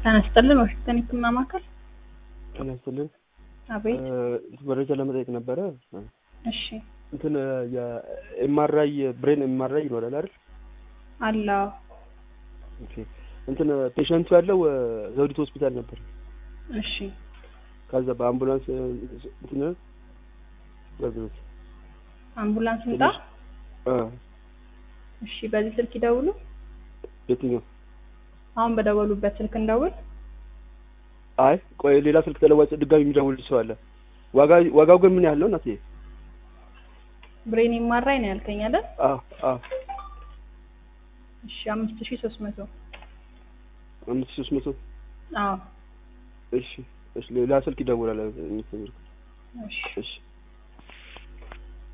ጤና ይስጥልን ዋሽንግተን የህክምና ማዕከል። ጤና ይስጥልን። አቤት። መረጃ ለመጠየቅ ነበረ። እሺ እንትን የኤምአርአይ ብሬን ኤምአርአይ ይኖራል አይደል? አለው። ኦኬ። እንትን ፔሸንቱ ያለው ዘውዲቱ ሆስፒታል ነበር። እሺ ከዛ በአምቡላንስ እንትን ገብቶት አምቡላንስ እንጣ። አ እሺ በዚህ ስልክ ይደውሉ። የትኛው? አሁን በደወሉበት ስልክ እንደውል። አይ ቆይ ሌላ ስልክ ተለዋጭ ድጋሚ የሚደውል ሰው አለ። ዋጋ ዋጋው ግን ምን ያህል ነው እናቴ? ብሬን የማራይ ነው ያልከኝ አይደል? አ አ እሺ አምስት ሺህ ሶስት መቶ አምስት ሺህ ሦስት መቶ አዎ እሺ እሺ ሌላ ስልክ ይደውላል። እሺ እሺ